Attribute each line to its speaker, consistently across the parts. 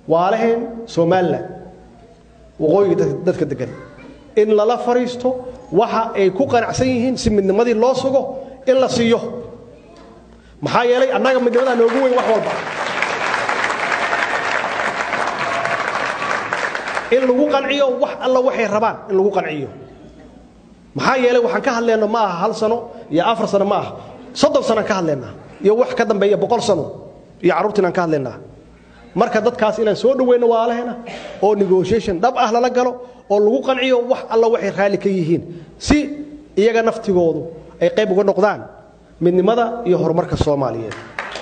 Speaker 1: waalaheen somalilan waqooyiga dadka degan in lala fadhiisto waxa ay ku qanacsan yihiin si midnimadii loo sugo in la siiyo maxaa yeelay annaga midnimadaa noogu weyn wax walba in lagu qanciyo wax alla waxay rabaan in lagu qanciyo maxaa yeelay waxaan ka hadlayno ma aha hal sano iyo afar sano ma aha soddon sanaan ka hadlaynaa iyo wax ka dambeeya boqol sano iyo carruurtiinaan ka hadlaynaa marka dadkaas inaan soo dhoweyno waalahena oo negotiation dhab ah lala galo oo lagu qanciyo wax alla waxay raalli ka yihiin si iyaga naftigoodu ay qayb uga noqdaan midnimada iyo horumarka soomaaliyeed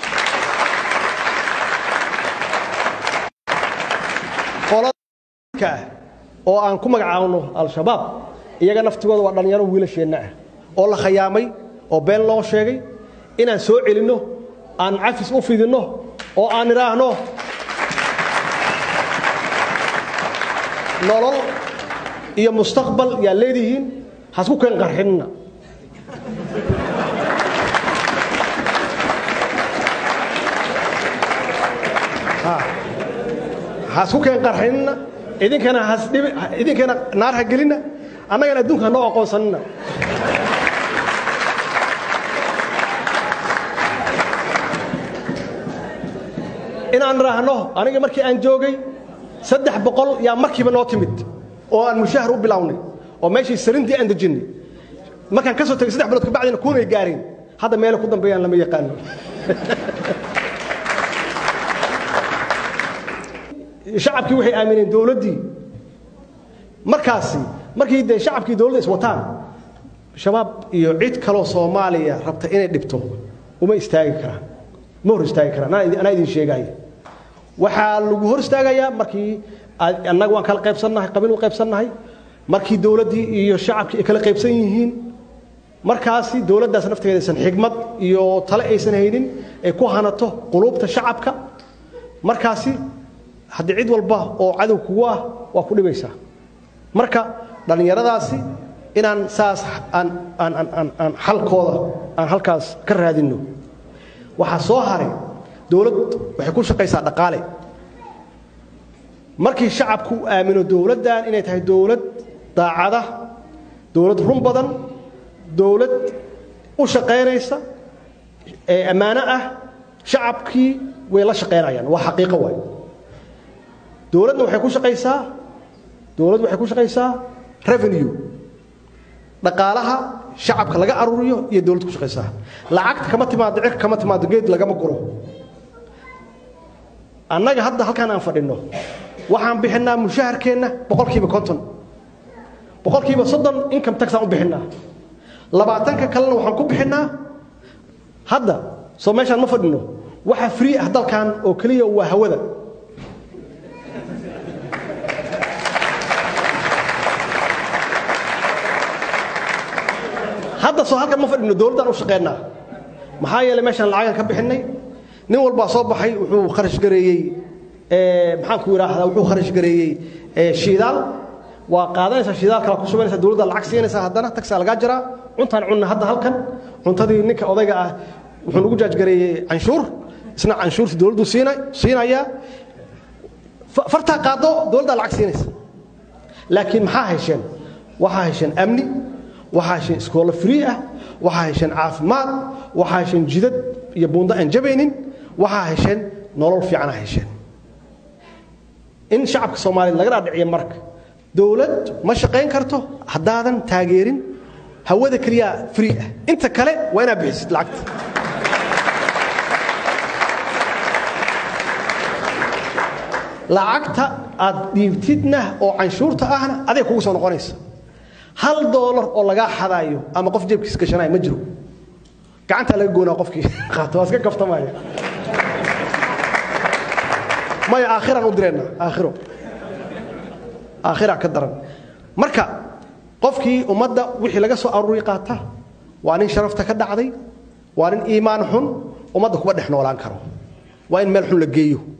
Speaker 1: qolada oo aan ku magacaabno al-shabaab iyaga naftigooda waa dhallinyaro wiilasheenna ah oo la khayaamay oo been loo sheegay inaan soo celinno aan cafis u fidinno oo aan idhaahno nolol iyo mustaqbal yaa leedihiin hasku keen qarxinna hasku keen qarxinna idinkana hasdhibi idinkana naar ha gelinna annagana adduunka hanoo aqoonsanina inaan idhaahno aniga markii aan joogay saddex boqol yaa markiiba noo timid oo aan mushahar u bilownay oo meeshii sarintii aan dejinnay markaan ka soo tegay saddex bilood kabacdina kuunay gaareen hadda meele ku dambeeyaan lama yaqaano shacabkii waxay aamineen dowladdii markaasi markii dee shacabkii dowladda iswataan shabaab iyo cid kaloo soomaaliya rabta inay dhibto uma istaagi karaan ma hor istaagi karaan anaa idin sheegaya waxaa lagu hor istaagayaa markii annaga waan kala qaybsannahay qabiil u qaybsannahay markii dowladdii iyo shacabkii ay kala qaybsan yihiin markaasi dowladdaas nafteeda aysan xigmad iyo tale aysan haynin ay ku hanato quluubta shacabka markaasi haddii cid walba oo cadow kugu ah waa ku dhibaysaa marka dhallinyaradaasi inaan saas aan aan aan aan xalkooda aan halkaas ka raadinno waxaa soo haray dowlad waxay ku shaqaysaa dhaqaale markii shacabku u aamino dowladdan inay tahay dowlad daacada dowlad run badan dowlad u shaqaynaysa ee ammaano ah shacabkii way la shaqaynayaan waa xaqiiqo waay dowladna waxay ku shaqaysaa dowladdu waxay ku shaqaysaa revenue dhaqaalaha shacabka laga aruuriyo iyo dowladda ku shaqaysaa lacagta kama timaado cirka kama timaado geed lagama guro annaga hadda halkaan aan fadhinno waxaan bixinnaa mushaharkeenna boqolkiiba konton boqolkiiba soddon income taxaan u bixinnaa labaatanka kalena waxaan ku bixinnaa hadda soo meeshaan ma fadhinno waxa free ah dalkan oo keliya waa hawada hadda soo halkan ma fadhino dowladdaan u shaqeynaa maxaa yeelay meeshaan lacagaan ka bixinnay nin walbaa soo baxay wuxuu kharash gareeyey maxaan ku idhaahdaa wuxuu kharash gareeyey shiidaal waa qaadanaysaa shidaal kala ku shubanaysaa dowladda lacag siinaysaa haddana tagsaa lagaa jiraa cuntaan cunna hadda halkan cuntadii ninka odayga ah wuxuu nagu jaajgareeyey canshuur isna canshuurta dowladdu siina siinayaa fartaa qaado dowladdaa lacag siinaysa laakiin maxaa hesheen waxaa hesheen amni waxaa hesheen iskoolo free ah waxaa hesheen caafimaad waxaa hesheen jidad iyo buundo aan jabaynin waxaa hesheen nolol fiicana hesheen in shacabka soomaaliyeed laga dhaadhiciyo marka dowlad ma shaqayn karto haddaadan taageerin hawada keliyaa free ah inta kale waa inaad bixisid lacagta lacagta aad dhiibtidna oo canshuurta ahna aday kugu soo noqonaysa hal doolar oo lagaa xadaayo ama qof jeebkiis gashanaya ma jiro gacantaa laga goonaa qofkii qaato waa iska kaftamaya maya aakhiraan u direenna aakhiro aakhiraa ka daran marka qofkii ummadda wixii laga soo aruuri qaata waa nin sharafta ka dhacday waa nin iimaan xun ummadda kuma dhex noolaan karo waa in meel xun la geeyo